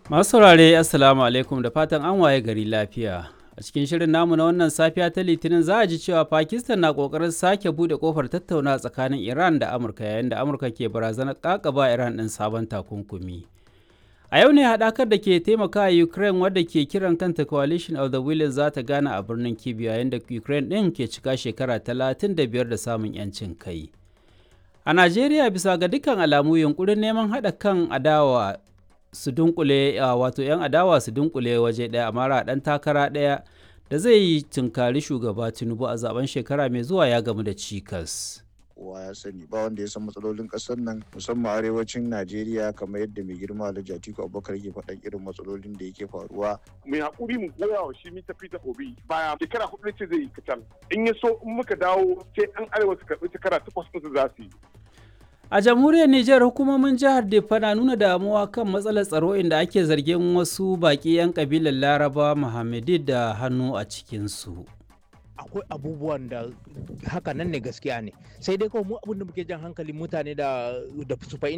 Masu saurare Assalamu alaikum da fatan an waye gari lafiya. A cikin shirin namu na wannan safiya ta Litinin za a ji cewa Pakistan na kokarin sake bude kofar tattauna tsakanin Iran da Amurka yayin da Amurka ke barazanar kakaba Iran ɗin sabon takunkumi. A yau ne haɗakar da ke taimakawa Ukraine wadda ke kiran kanta Coalition of the Willing za ta gana a birnin Kyiv yayin da Ukraine ɗin ke cika shekara 35 da samun 'yancin kai. A Najeriya bisa ga dukkan alamu yunkurin neman haɗa kan adawa su dunkule wato 'yan adawa su dunkule waje ɗaya a mara ɗan takara ɗaya da zai yi tunkari shugaba Tinubu a zaben shekara mai zuwa ya gamu da cikas. kowa ya sani ba wanda ya san matsalolin kasar nan musamman arewacin najeriya kamar yadda mai girma alhaji atiku abubakar ke faɗan irin matsalolin da yake faruwa mai hakuri mu goya wa shi mita fita obi baya shekara hudu ce zai yi kacal in ya so in muka dawo sai an arewa su karɓi shekara takwas ɗin za su yi A jamhuriyar Nijar hukumomin jihar Defa na nuna damuwa kan matsalar tsaro inda ake zargin wasu baƙi 'yan kabilar Laraba Muhammadi da hannu a cikinsu. akwai abubuwan da haka nan ne gaskiya ne sai dai kawai mu abin da muke jan hankalin mutane da da su